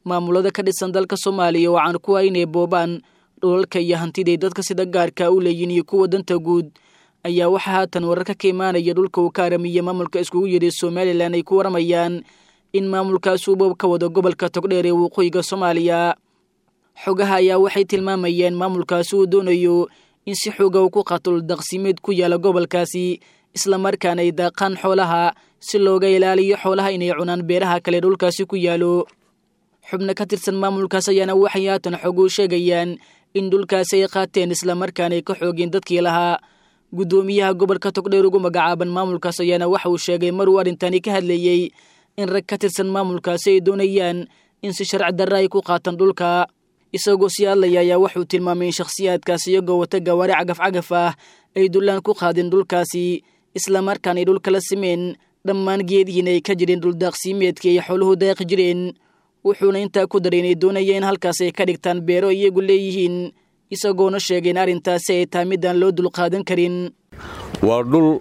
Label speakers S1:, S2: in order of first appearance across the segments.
S1: maamulada ka dhisan dalka soomaaliya oo caan ku ah inay boobaan dhulalka iyo hantiday dadka sida gaarka u leeyihin iyo kuwa danta guud ayaa waxaa haatan wararka ka imaanaya dhulka uu ka aramiya maamulka iskugu yidhi somalilan ay ku waramayaan in maamulkaas uu boob ka wado gobolka togdheer ee waqooyiga soomaaliya xogaha ayaa waxay tilmaamayeen maamulkaasi uu doonayo in si xooga uu ku qaato dhuldaqsimeed ku yaala gobolkaasi islamarkaana ay daaqaan xoolaha si looga ilaaliyo xoolaha inay cunaan beeraha kale dhulkaasi ku yaalo xubno ka tirsan maamulkaas ayaana waxay haatan xoguu sheegayaan in dhulkaasi ay qaateen islamarkaana ay ka xoogeen dadkii lahaa guddoomiyaha gobolka togdheer ugu magacaaban maamulkaas ayaana waxa uu sheegay maruu arrintani ka hadleeyey in rag ka tirsan maamulkaasi ay doonayaan in si sharci darra ay ku qaataan dhulka isagoo sii hadlaya ayaa wuxuu tilmaamay in shakhsiyaadkaas iyagoo wata gawaari cagaf cagaf ah ay dullaan ku qaadeen dhulkaasi islamarkaana ay dhulkala simeen dhammaan geedihiina ay ka jireen dhuldaaqsiimeedkii ay xooluhu daaqi jireen wuxuuna intaa ku daray inay doonaya in halkaas ay ka dhigtaan beero iyagu leeyihiin isagoona sheegay in arrintaasi ay tahay midaan loo dulqaadan karin
S2: waa dhul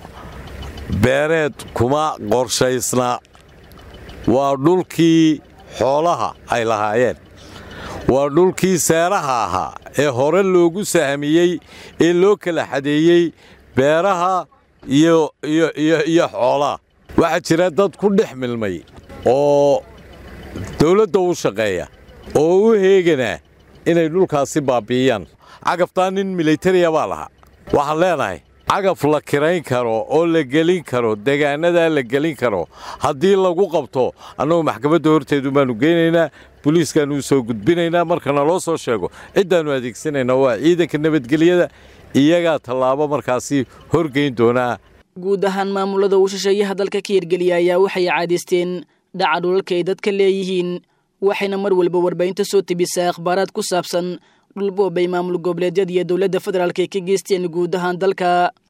S2: beereed kuma qorshaysna waa dhulkii xoolaha ay lahaayeen waa dhulkii seeraha ahaa ee hore loogu sahmiyey ee loo kala xadeeyey beeraha iyo xoolaha waxaa jira dad ku dhex milmay oo dawladda u shaqeeya oo u heeganaa inay dhulkaasi baabbi'iyaan cagaftaa nin milatariya baa lahaa waxaan leenahay cagaf la kirayn karo oo la gelin karo degaanadaa la gelin karo haddii lagu qabto annagu maxkamadda horteedu baannu geynaynaa boliiskaannu soo gudbinaynaa markana loo soo sheego ciddaannu adeegsanaynaa waa ciidanka nabadgelyada iyagaa tallaabo markaasi horgeyn doonaa
S1: guud ahaan maamulada uu shisheeyaha dalka ka hirgeliya ayaa waxay caadaysteen dhaca dhulalka ay dadka leeyihiin waxayna mar walba warbaahinta soo tebisaa akhbaaraad ku saabsan dhulboob ay maamul goboleedyada iyo dowladda federaalk ay ka geysteen guud ahaan dalka